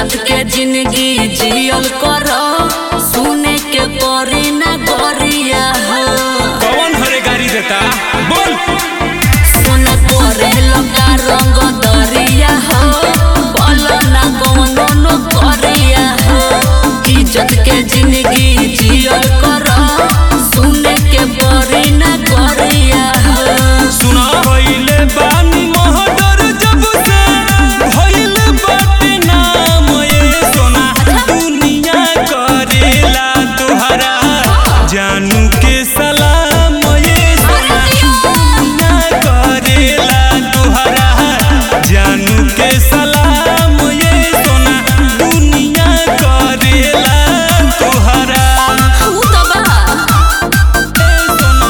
इज्जत के जिंदगी जियल कर सुने के परी ना गरिया हो कौन हरे गाड़ी देता बोल सुन करे लगा रंग दरिया हो बोल ना कोनो नो करिया हो इज्जत के जिंदगी जियल कर सुने के परी ना गरिया हो सुना भइले बानी महडर जब से भइले बाटे नाम ये सोना दुनिया करेला तोहरा जानू के सलाम ये सोना दुनिया करेला तोहरा जानू के सलाम ये सोना दुनिया करेला तोहरा उ त बा ए सोना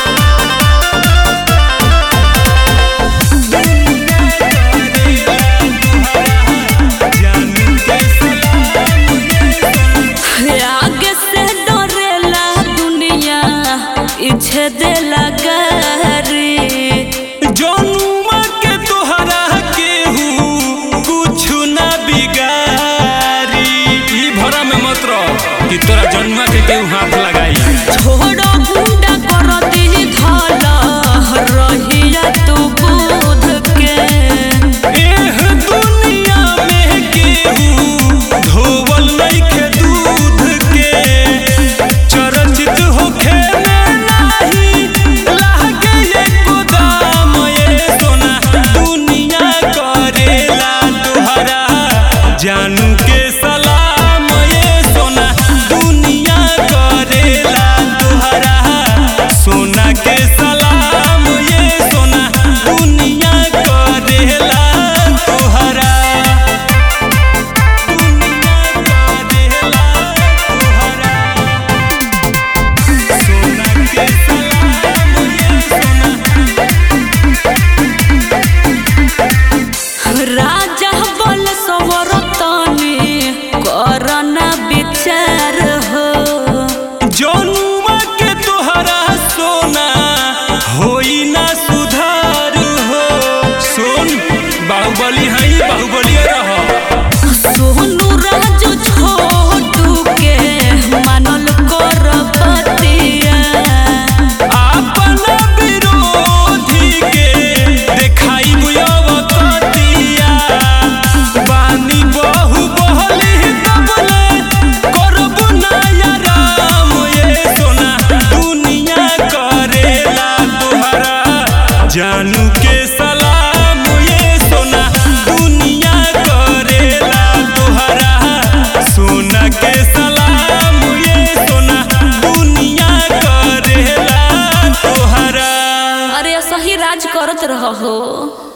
जानू के सलाम आगे से डरेला दुनिया इच्छे देला गारी जनुमा के तोहरा केहू कुछु ना बिगारी ई भरा में मत रह कि तोरा जनुमा के केहू हाथ लगाई छोड़ो गुंडा कर दी धल रहिया तू बुध के एह दुनिया में केहू धोवल नइखे दूध के चरचित होखे में नाही लागे एको दाम ये सोना दुनिया करेला तोहरा जानू के सलाम ये सोना दुनिया करेला तोहरा सोना के सलाम ये सोना दुनिया करेला तोहरा दुनिया करेला तोहरा सोना के सलाम ये सोना राजा बोल सवरतनी करना विचार हो जनुमा के तोहरा सोना होई ना सुधार हो सुन बाहुबली हई बाहुबली रह सोनू राजू छोटू के मानल कर बतिया अपन विरोधी के देखाई बुयवतिया बानी बहु बहली दबले करबु नया राम ये सोना दुनिया करेला तोहरा जानू के सलाम ये सोना दुनिया करेला तोहरा सोना के सलाम ये सोना दुनिया करेला तोहरा अरे सही राज करत रहो